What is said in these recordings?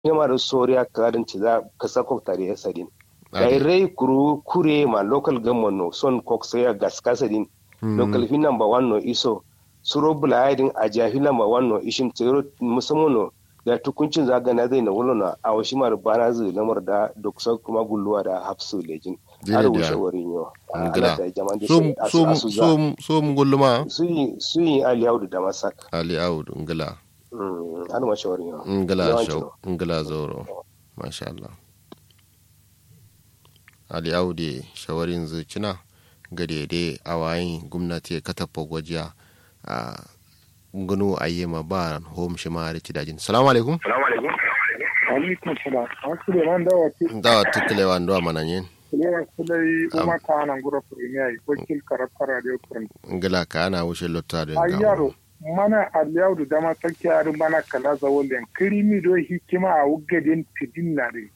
yamar soria karin ci za ka sako tare ya sadin dai rai kuru kure ma local government no son kok sai gas kasadin local fi number 1 no iso suro bulayadin a jahi number 1 no ishin tsero musamman no da tukuncin zagana zai na wulona a washi mar bana zai lamar da doksa kuma gulluwa da hafsu lejin har wuce wurin yau ngila so mu gulluma su yi ali audu da masak ali audu ngila har mace wurin yau ngila shau ngila zoro masha Allah ali audu shawarin zucina ga daidai a wayin gwamnati katafa gwajiya a gano a yi ma ba home shi ma rici dajin salamu alaikum salamu alaikum alaikum salam an su da man dawa ce dawa tukule wa ndo mana yin kulewa sulai kuma ka ana gura premier wakil karafar radio kurin ngila ka ana wuce lotta da ayyaro mana aliyau da dama take yarin mana kala za wallen kirimi do hikima a wugadin tidin na re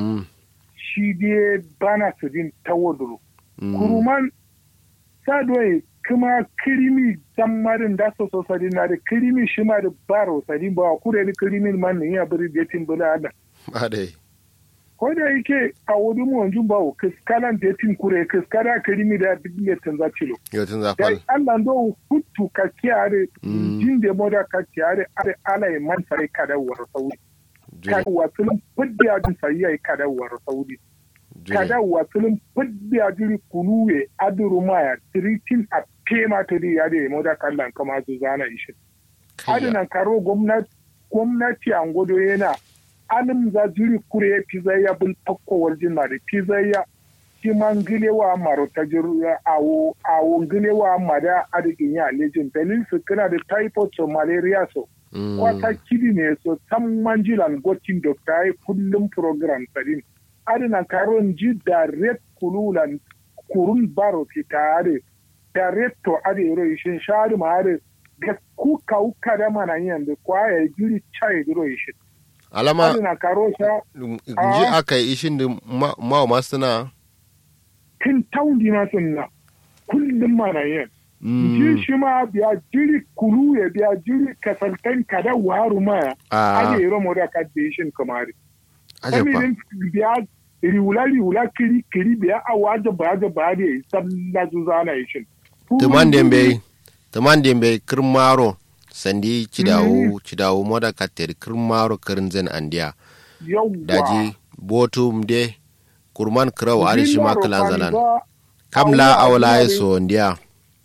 shi dai bana tidin tawaduru kuruman sadoi kuma kirimi marin da so sosai na da kirimi shi ma da baro sadi ba kure da kirimin man ne ya bari datin bula ada ade ko da yake a wuri mu wanjun bawo kiskalan datin kure kiskara kirimi da duk ne tanza cilo yo tanza fal Allah do hutu ka kiyare jin da moda ka kiyare are ala man sai kada war saudi ka wasulun fuddi ajin sai yayi kada war saudi kada wasulun fuddi ajin kunuwe aduru maya tiritin a tema ta di ya da moda kallan kama su zana ishin adinan karo gwamnati an godo yana alim za jiri kure pizza ya bul pakko waljin na da pizza ya shi man gilewa maro ta jiru awo awo gilewa mada adigin ya lejin dalil su kana da typhoid so malaria so kwata kidi ne so san manjilan gotin doctor ai kullum program tsarin adinan karon ji da red kululan kurun baro fitare da retto ade ro ishin shari ma ade ga ku ka uka da mana yin da kwaya giri chai ro ishin alama na karo sha nji aka yi ishin da ma ma suna kin taundi ma sunna kullum mana yin ji shi ma biya jiri kulu ya biya jiri kasaltan kada waru ma ade ro mo da ka ishin kamari ajepa biya riwula riwula kiri kiri biya awa da ba da ba da sabla zuzana ishin tuman dembe tuman dembe kirmaro sandi cidawu cidawu moda kater kirmaro kirin zen andiya daji botum de kurman kirau ari shi makalan zalan kamla awla ya so ndiya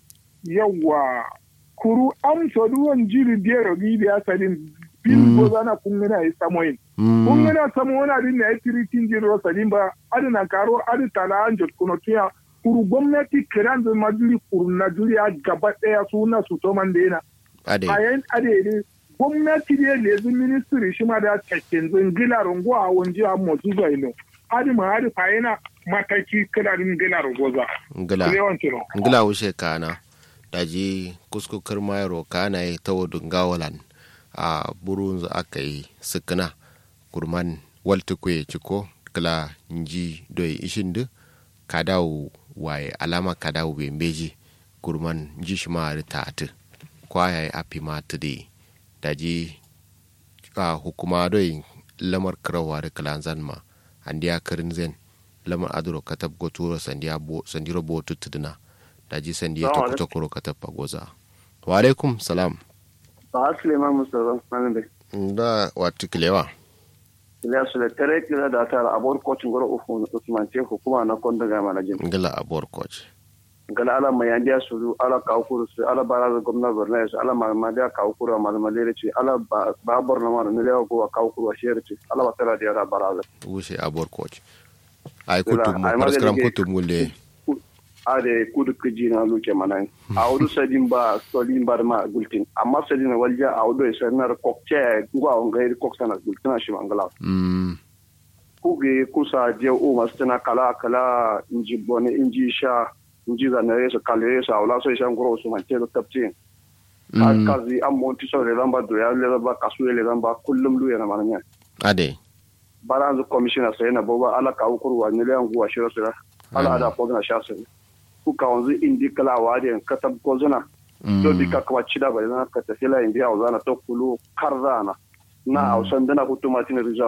yawa kuru am so duwan jiri dero gi da sadin bin go zana kun gana yi samoyin kun gana samoyin din na yi tiritin jiro sadin ba adina karo adi tala an jot kuno tuya kuru gwamnati kiran da majuri kuru na juriya gaba ɗaya suna su to man daina. A yayin adede gwamnati da lezi ministry shi ma da cakin zingila rungo a wanji a motsu zai no. Adi ma adi fa yana mataki kidarin gila rungo za. Ngila. Ngila wuce kana. Daji kuskukar mayaro kana yi ta wadun gawalan a burun aka yi sukuna kurman waltukwe ciko kila nji doi ishindu kadawu waye alama kadawu be mbeji kurman jishma tatu kwaya ya api matu de daji a hukuma doi lamar karawa da kalanzan ma andiya karin zen lamar aduro katab goturo sandiya bo sandiro bo tutuduna daji sandiya to kuta kuro katab pagoza wa alaikum salam ba suleiman mustafa malam da watu kilewa ila su da tare kila da ta abor coaching goro ufu usman ce hukuma na konda ga manajin ngala abor coach ngala ala mai andiya su ala ka ukuru su ala bara da gwamna borno su ala ma ma da ka ukuru ma ma lere ce ala ba borno ma ne lewa ko ka ukuru shere ce ala ba tara da bara da wuce abor coach ai kutum mu paraskram kutum gulle ade kudu kiji na luke manan a wudu sadin ba solin ba ma gultin amma sadin walja a wudu isa na kokce gwa on gairi koksa na gultin shi mangala kuge kusa je o masu tana kala kala inji bone inji sha inji za na resa kala resa wala so isa ngoro su man telo tapti kazi an monti so le lamba do ya le lamba kasu le lamba kullum lu yana mananya ade baranzu commissioner sai na boba ala ka ukurwa ne le nguwa shiro sira ala ada ko na sha sai kuka wanzu indi kala wadi ka tab ko zuna do di ka kwa chida ba na ka tafila indi au zana to kulu karzana na au sandana kutuma tin